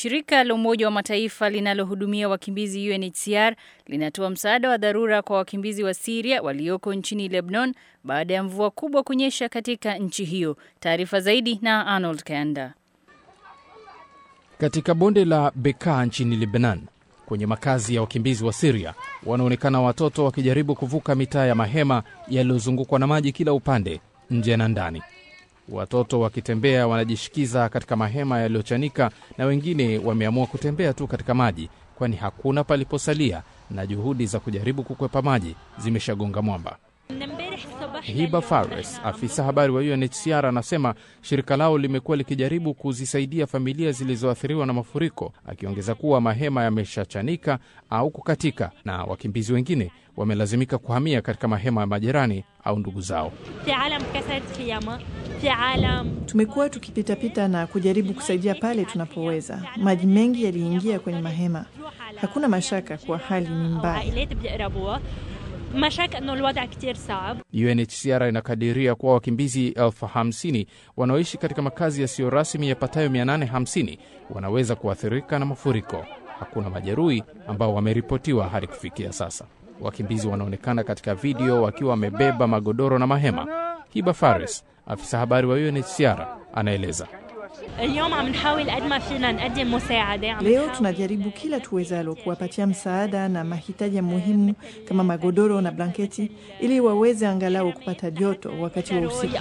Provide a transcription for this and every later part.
Shirika la Umoja wa Mataifa linalohudumia wakimbizi UNHCR linatoa msaada wa dharura kwa wakimbizi wa Syria walioko nchini Lebanon baada ya mvua kubwa kunyesha katika nchi hiyo. Taarifa zaidi na Arnold Kanda. Katika bonde la Bekaa nchini Lebanon, kwenye makazi ya wakimbizi wa Siria, wanaonekana watoto wakijaribu kuvuka mitaa ya mahema yaliyozungukwa na maji kila upande, nje na ndani. Watoto wakitembea wanajishikiza katika mahema yaliyochanika, na wengine wameamua kutembea tu katika maji, kwani hakuna paliposalia na juhudi za kujaribu kukwepa maji zimeshagonga mwamba. Hiba Fares, afisa habari wa UNHCR, anasema shirika lao limekuwa likijaribu kuzisaidia familia zilizoathiriwa na mafuriko, akiongeza kuwa mahema yameshachanika au kukatika na wakimbizi wengine wamelazimika kuhamia katika mahema ya majirani au ndugu zao. Tumekuwa tukipitapita na kujaribu kusaidia pale tunapoweza. Maji mengi yaliingia kwenye mahema. Hakuna mashaka kuwa hali ni mbaya. UNHCR inakadiria kuwa wakimbizi elfu hamsini wanaoishi katika makazi yasiyo rasmi yapatayo 850 wanaweza kuathirika na mafuriko. Hakuna majeruhi ambao wameripotiwa hadi kufikia sasa. Wakimbizi wanaonekana katika video wakiwa wamebeba magodoro na mahema. Hiba Fares, afisa habari wa UNHCR, anaeleza. Leo tunajaribu kila tuwezalo kuwapatia msaada na mahitaji muhimu kama magodoro na blanketi ili waweze angalau kupata joto wakati wa usiku.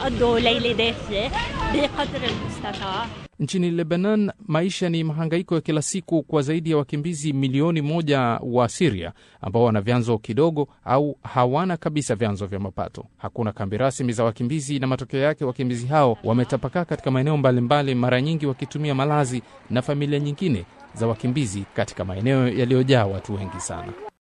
Nchini Lebanon, maisha ni mahangaiko ya kila siku kwa zaidi ya wakimbizi milioni moja wa Siria ambao wana vyanzo kidogo au hawana kabisa vyanzo vya mapato. Hakuna kambi rasmi za wakimbizi, na matokeo yake wakimbizi hao wametapakaa katika maeneo mbalimbali, mara nyingi wakitumia malazi na familia nyingine za wakimbizi katika maeneo yaliyojaa watu wengi sana.